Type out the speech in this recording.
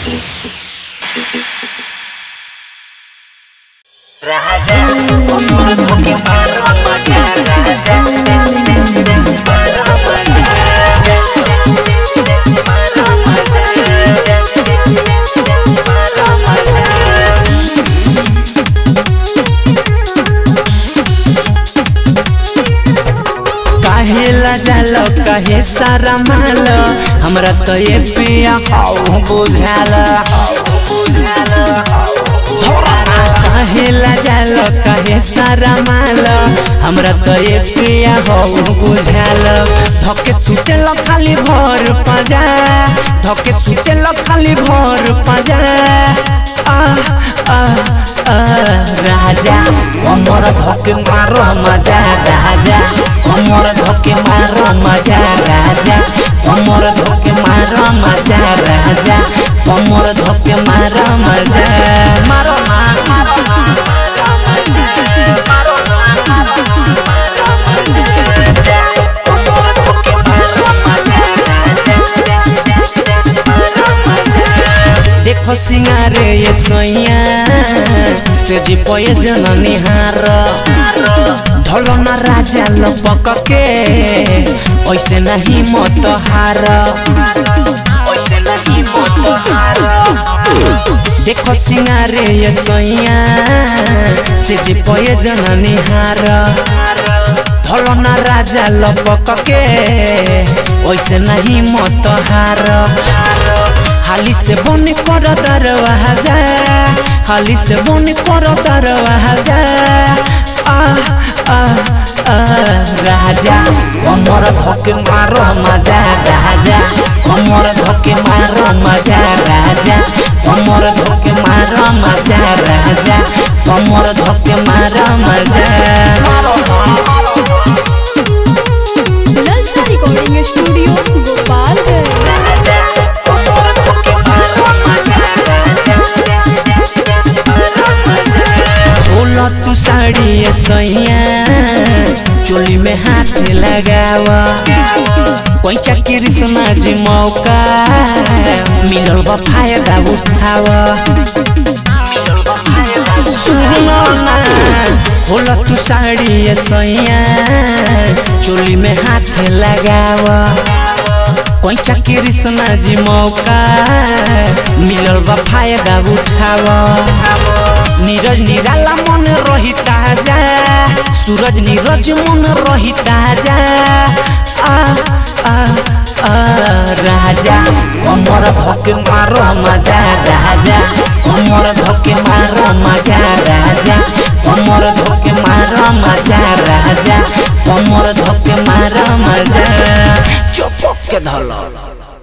काहेला जालो कहे सारा माल हमरा तो ये पिया हाउ बुझाल काहेला जालो कहे सारा माल हमरा तो ये पिया हाउ बुझाल धके सुते ल खाली भर पाजा धके सुते ल खाली भर पाजा आ आ आ राजा कमर धके मारो मजा राजा कमर धके मारो मजा राजा कमर धके मारो मजा राजा कमर धके मारो मजा मारो ना देखो सिंगारे ये सैया से जी पये जननी हार ढोलो ना राजा लपक के ऐसे नहीं मत हार ऐसे नहीं मत हार देखो सिंगारे ये सैया से जी पये जननी हार ढोलो ना राजा लपक के ऐसे नहीं मत हार हाली से बन कर दरवाजा हाली से बन कर दरवाजा आ आ आ राजा कमर धके मारो मजा राजा कमर धके मारो मजा राजा कमर धके मारो मजा राजा कमर धके मारो मजा ललचा रिकॉर्डिंग स्टूडियो गोपालगंज बोला तू साड़ी ये सैया चोली में हाथ लगावा कोई चक्री समाज मौका मिलल बा फायदा उठावा सुनो ना बोला तू साड़ी ये सैया चोली में हाथ लगावा कोई चक्री समाज मौका मिलल बा फायदा उठावा नीरज निराला मन रही ताजा सूरज नीरज मन रही ताजा आ आ आ राजा कमर धके मारो मजा राजा कमर धके मारो मजा राजा कमर धके मारो मजा राजा कमर धके मारो मजा चुप के धलो